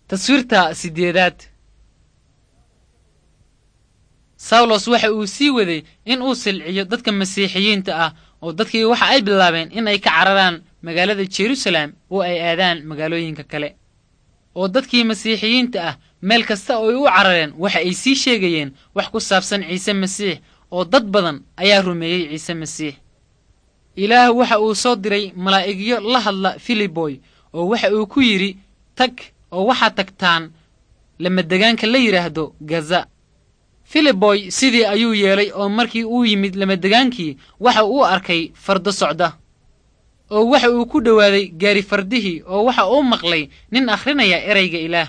taswiirta sideedaad sawlos waxa uu sii waday in uu silciyo dadka masiixiyiinta ah oo dadkii waxa ay bilaabeen in ay ka cararaan magaalada jerusalem oo ay aadaan magaalooyinka kale oo dadkii masiixiyiinta ah meel kasta oo ay u carareen waxa ay sii sheegayeen wax ku saabsan ciise masiix oo dad badan ayaa rumeeyey ciise masiix ilaah waxa uu soo diray malaa'igyo la hadla filiboy oo waxa uu ku yidhi tag oo waxaad tagtaan lamadegaanka la yidhaahdo gaza filiboy sidii ayuu yeelay oo markii uu yimid lamadegaankii waxa uu arkay fardo socda oo waxa uu ku dhowaaday gaari fardihii oo waxa uu maqlay nin akhrinaya erayga ilaah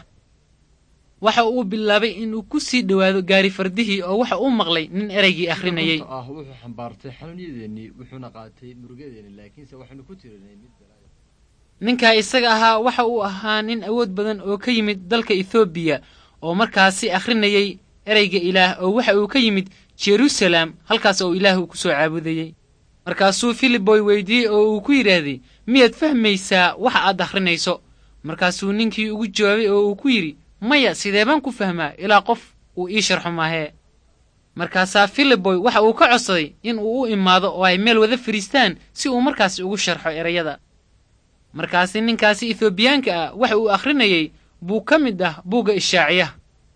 waxa uu bilaabay inuu ku sii dhowaado gaari fardihii oo waxa uu maqlay nin eraygii akhrinayay ah wuxuu xambaartay xanuunyadeennii wuxuuna qaatay murugadeeni laakiinse waxaynu ku tirinay mid balaayo ninkaa isaga ahaa waxa uu ahaa nin awood badan oo ka yimid dalka ethoobiya oo markaasi akhrinayay ereyga ilaah oo waxa uu ka yimid jerusalem halkaas oo ilaah uu ku soo caabudayey markaasuu filiboy weydiiyey oo uu ku yidhaahday miyaad fahmaysaa waxa aad akhrinayso markaasuu ninkii ugu jawaabay oo uu ku yidhi maya sidee baan ku fahmaa ilaa qof uu ii sharxo maahee markaasaa filiboy waxa uu ka codsaday in uu u imaado oo ay meel wada fadhiistaan si uu markaasi ugu sharxo erayada markaasi ninkaasi ethoobiyaanka ah waxa uu akhrinayey buu ka mid ah buugga ishaaciyaha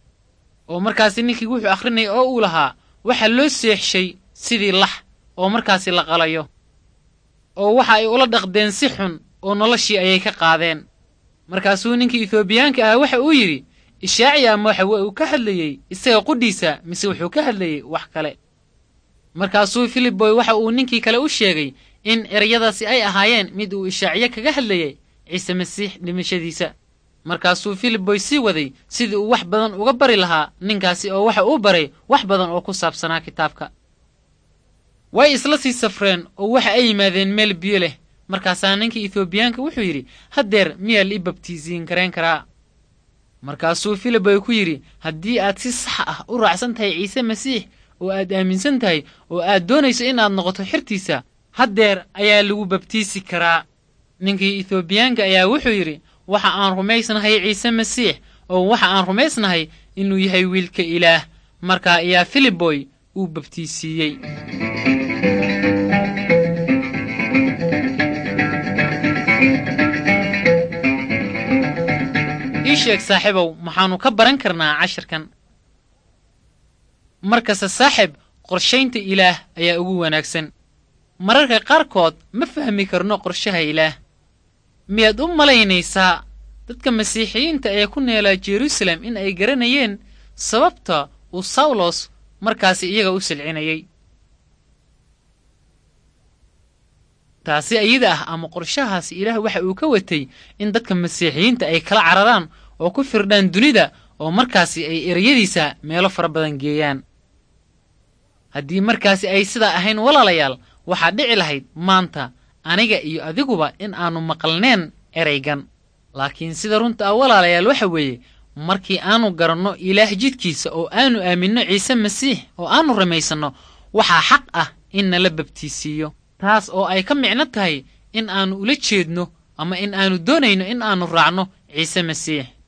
oo markaasi ninkii wuxuu akhrinayay oo uu lahaa waxaa loo seexshay sidii lax oo markaasi la qalayo oo waxa ay ula dhaqdeen si xun oo noloshii ayay ka qaadeen markaasuu ninkii ethoobiyaanka ah waxa uu yidhi ishaaciya ama waxa uu ka hadlayey isaga qudhiisa mise wuxuu ka hadlayey wax kale markaasuu filiboy waxa uu ninkii kale u sheegay in erayadaasi ay ahaayeen mid uu ishaaciye kaga hadlayay ciise masiix dhimashadiisa markaasuu filiboy sii waday sidii uu wax badan uga bari lahaa ninkaasi oo waxa uu baray wax badan oo ku saabsanaa kitaabka way isla sii safreen oo waxa ay yimaadeen meel biyo leh markaasaa ninkii ethoobiyaanka wuxuu yidhi haddeer miyaa la ii babtiisiin karayn karaa markaasuu filiboy ku yidhi haddii aad si sax ah u raacsan tahay ciise masiix oo aad aaminsan tahay oo aad doonayso inaad noqoto xirtiisa haddeer ayaa lagu babtiisi karaa ninkii ethoobiyaanka ayaa wuxuu yidhi waxa aan rumaysnahay ciise masiix oo waxa aan rumaysnahay inuu yahay wiilka ilaah markaa ayaa filiboy uu babtiisiiyey ii sheeg saaxiibow maxaannu ka baran karnaa cashirkan markasta saaxib qorshaynta ilaah ayaa ugu wanaagsan mararka qaarkood ma fahmi karno qorshaha ilaah miyaad u malaynaysaa dadka masiixiyiinta ee ku neelaa jerusalem in ay garanayeen sababta uu sawlos markaasi iyaga u silcinayay taasi ayada ah ama qorshahaasi ilaah waxa uu ka watay in dadka masiixiyiinta ay kala cararaan oo ku firdhaan dunida oo markaasi ay ereyadiisa meelo fara badan geeyaan haddii markaasi ay sidaa ahayn walaalayaal waxaa dhici lahayd maanta aniga iyo adiguba in aannu maqalneen eraygan laakiin sida runta ah walaalayaal waxa weeye markii aannu garanno ilaah jidkiisa oo aannu aaminno ciise masiix oo aannu rumaysanno waxaa xaq ah in nala babtiisiiyo taas oo ay ka micno tahay in aannu ula jeedno ama in aannu doonayno in aannu raacno ciise masiix